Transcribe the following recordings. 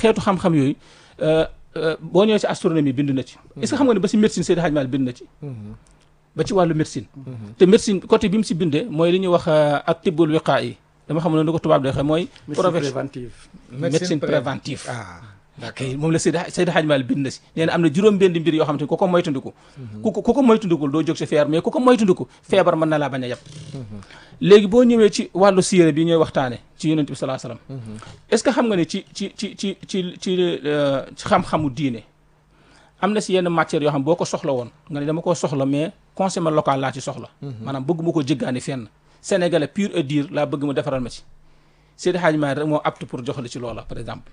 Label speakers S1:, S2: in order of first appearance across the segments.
S1: xeetu xam-xam yooyu boo ñëwee ci astronomie bind na ci est-ce que xam nga ne ba ci médecine Seydi Hadji Malick bind na ci ba ci wàllu médecine te médecine côté bi mu si bindee mooy li ñuy wax ak tibbul wiqaa yi dama xam ne nu ko tubaab de waxee mooy
S2: préventive
S1: médecine préventive
S2: ah
S1: ok moom la Seydi Seydi Hadji Malick bind na si nee na am na juróom benn mbir yoo xamante ni ku ko moytandiku ku ko ku ko moytandikul doo jóg si feer mais ku ko moytandiku feebar mën na laa bañ a yàpp léegi boo ñëwee ci wàllu siire bi ñooy waxtaane ci yonent bi salaa salaam est-ce que xam nga ne ci ci ci ci ci ci xam-xamu diine am na si yenn matières yoo xam boo ko soxla woon nga ne dama koo soxla mais consommé local laa ci soxla maanaam bëgg ma ko jéggaani fenn sénégalais pur et dur laa bëgg mu defaral ma ci Seydi Hadji Malick rek moo apte pour jox la ci loola par exemple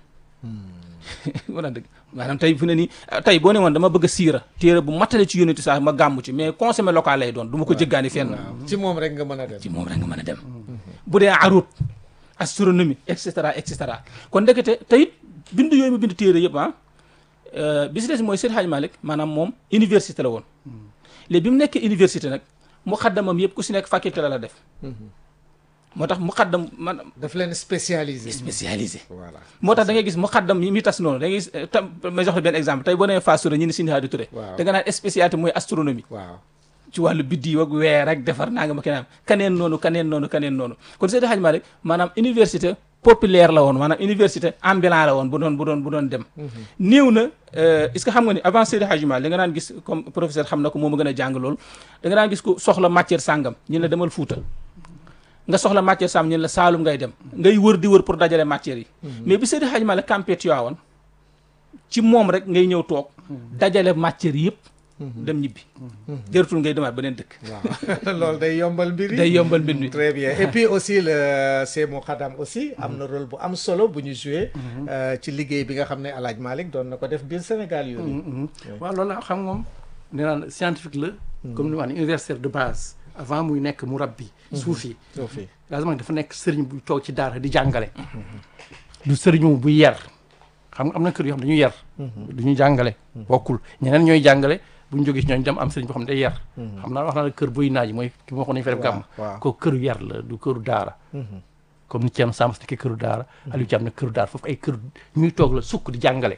S1: wala dëgg maanaam tey fu ne nii tey boo ne woon dama bëgg a siira téere bu matale ci yónni saa ma gàmmu ci mais consommé local lay doon du ma ko jéggaani fenn
S2: ci moom rek nga mën a dem
S1: ci moom rek nga mën a dem bu dee arut astronomie et cetera et cetera kon ndekete tey bind yooyu mu bind téere yëpp ah bi si des mooy Seydi Hadji Malick maanaam moom université la woon léegi bi mu nekkee université nag mu xaddamam yëpp ku si nekk faculté la la def moo tax mu xaddam man
S2: daf leen spécialisé
S1: spécialisé
S2: voilà
S1: moo tax da ngay gis mu xaddam yi muy tas noonu da ngay gis tam ma jox la benn exemple tey boo nee Fass Touré ñu ne Sine Hadi Touré
S2: Waaw.
S1: da nga naan spécialité mooy astronomie
S2: waaw
S1: ci wàllu biddiw ak weer ak defar naa nga ma keneen kaneen noonu kaneen noonu kaneen noonu kon Seydi Hadji Malick maanaam université populaire la woon maanaam université ambulant la woon bu doon bu doon bu doon dem néew na euh, est-ce que xam nga ni avant Seydi Hadji Malick da nga daan gis comme professeur xam na ko moo ma gën a jàng loolu da nga daan gis ku soxla matière sàngam ñu la demal Fuuta nga soxla matière sàngam ñu la Saalum ngay dem ngay wër di wër pour dajale matière yi mais bi Seydi Hadji Malick campé Tivaouane ci moom rek ngay ñëw toog dajale matière yëpp dem ñibbi jëratul ngay demaat beneen dëkk
S2: waaw loolu day yombal mbir yi
S1: day yombal mbir mi
S2: très bien et puis aussi le Sémou Khadam aussi am na rôle bu am solo bu ñu joué euh, ci liggéey bi nga xam ne El Hadj Malick doon na ko def biir Sénégal yooyu
S3: waaw loolu la xam nga moom nee naan scientifique la comme ni ma wax ne universitaire de base avant muy nekk murabbi suufi
S2: soo fi
S3: lazima dafa nekk sëriñ buy toog ci daara di jàngale du sëriñu buy yar xam nga am na kër yoo xam dañuy yar du ñu jàngale bokkul ñeneen ñooy jàngale bu ñu jógee si ñooñu dem am sëriñ boo xam ne day yar xam naa wax naa la kër buy naaj mooy ki ma waxoon nañu fa def gàmm
S2: waaw.
S3: ko këru yar la du këru daara comme ni Thierno Samba nekkee këru daara Aliou Thiam ne këru daara foofu ay kër ñuy toog la sukk di jàngale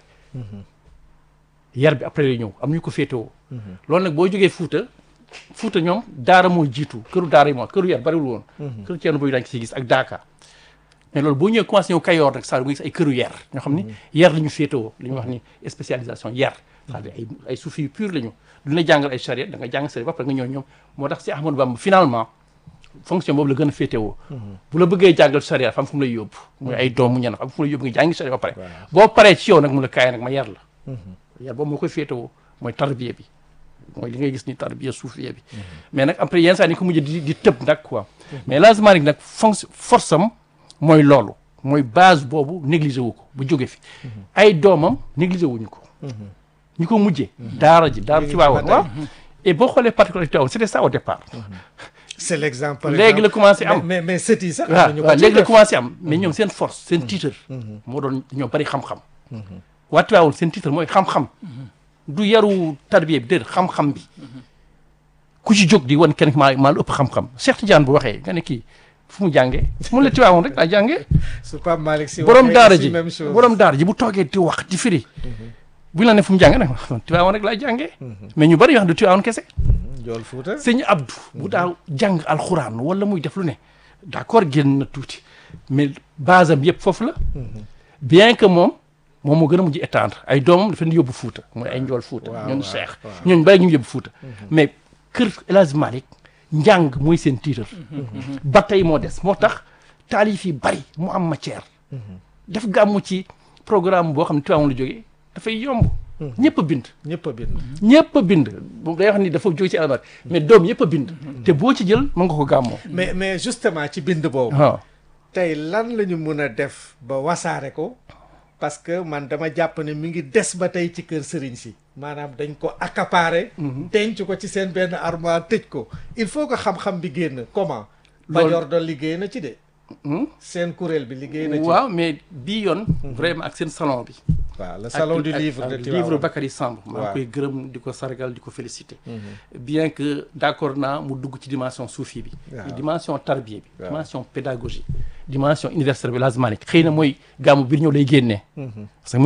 S3: yar bi après lay ñëw am ñu ko féetewoo loolu nag boo jógee Fuuta Fuuta ñoom daara mooy jiitu këru daara yi moom këru yar bariwul woon këru Thierno buy dañ ko si gis ak Daaka mais loolu boo ñëwee commencé ñëw Kayoor nag saa nga gis ay këru yar ñoo xam ni yar la ñu féetewoo li ñuy wax ni spécialisation yar c'est-à-dire ay ay suufi yu pur la ñu duñ la jàngal ay charia da nga jàng charia ba pare nga ñëw ñoom moo tax si Ahmadou Bamba finalement fonction boobu la gën a féetewoo bu la bëggee jàngal charia fam fu mu lay yóbbu muy ay doomu ñan fam fu mu lay yóbbu nga jàngi charia ba pare boo paree ci yow nag mu la kaay nag ma yar la yar boobu moo koy féetewoo mooy tarbiya bi mooy li ngay gis ni tarbiya suufiya bi mais nag après yenn saa ni ko mujj di di tëb nag quoi mais lazima nag fonction force am mooy loolu mooy base boobu négligé wu ko bu jóge fi ay doomam négligé wuñu ko ñu ko mujjee daara ji daara ci waawoon waaw et boo xoolee particularité waaw c'était ça au départ
S2: c'est l'exemple par
S3: léegi la
S2: exemple.
S3: commencé am
S2: mais mais sët yi sax am
S3: waaw
S2: nañu ko
S3: waaw
S2: ci
S3: léegi la
S2: def.
S3: commencé am mais ñoom seen force seen titre moo doon ñoo bari xam-xam waa Tivaouane seen titre mooy xam-xam du yaru tarbiya bi déedéet xam-xam bi ku ci jóg di wan kenn maa maa lu ëpp xam-xam Cheikh Tidiane bu waxee nga ne kii fu mu jàngee mun la Tivaouane rek laa jàngee
S2: su Pape Malick si
S3: borom
S2: waxee
S3: daara
S2: aussi
S3: ji
S2: même chose
S3: borom daara ji bu toogee di wax di firi bu ñu la ne fu mu jàngee nag Tivaouane rek laa jàngee mais ñu bari yoo xam du Tivaouane kese
S2: Jool Fuuta
S3: sëñ Abdou bu daaw jàng alxuraan wala muy def lu ne d'accord génn na tuuti mais base am yëpp foofu la bien que moom moom moo gën a mujj étendre ay doomam dafa leen yóbbu Fuuta mooy ay njool Fuuta
S2: waaw,
S3: ñooñu
S2: waaw,
S3: Cheikh
S2: waaw.
S3: ñooñu bari ñu yóbbu Fuuta mais kër El Hadj Malick njàng mooy seen titre ba tey moo des moo tax taalif yi bari mu am matière def gàmmu ci programme boo xam ne Tivaouane la jógee dafay yomb ñëpp a bind
S2: ñëpp a bind
S3: ñëpp a bind moom day wax ni dafa jóge ci albar mais doom yëpp a bind te boo ci jël mën nga ko gàmmoo
S2: mais mais justement ci bind boobu
S3: waaw
S2: tey lan la ñu mën a def ba wasaare ko parce que man dama jàpp ne mi ngi des ba tey ci kër sëriñ si maanaam dañ ko accaparer denc ko ci seen benn armoire tëj ko il faut que xam-xam bi génn comment
S3: Loolu-
S2: Bajor doon liggéey na ci de seen kuréel bi liggéey na ci
S3: waaw mais bii yoon vraiment ak seen salon bi
S2: waaw le salon
S3: ak-
S2: du
S3: ak-
S2: livre
S3: ak
S2: de
S3: livre
S2: Tivaouane
S3: Bakary Samb maa
S2: waaw.
S3: ngi koy gërëm di ko sargal di ko féliciter bien que d'accord naa mu dugg ci dimension soufi bi
S2: Waaw.
S3: dimension tarbiya bi
S2: Waaw.
S3: dimension pédagogie dimension universitaire bi El Hadj Malick xëy na mooy gàmmu biir ñëw lay génnee parce que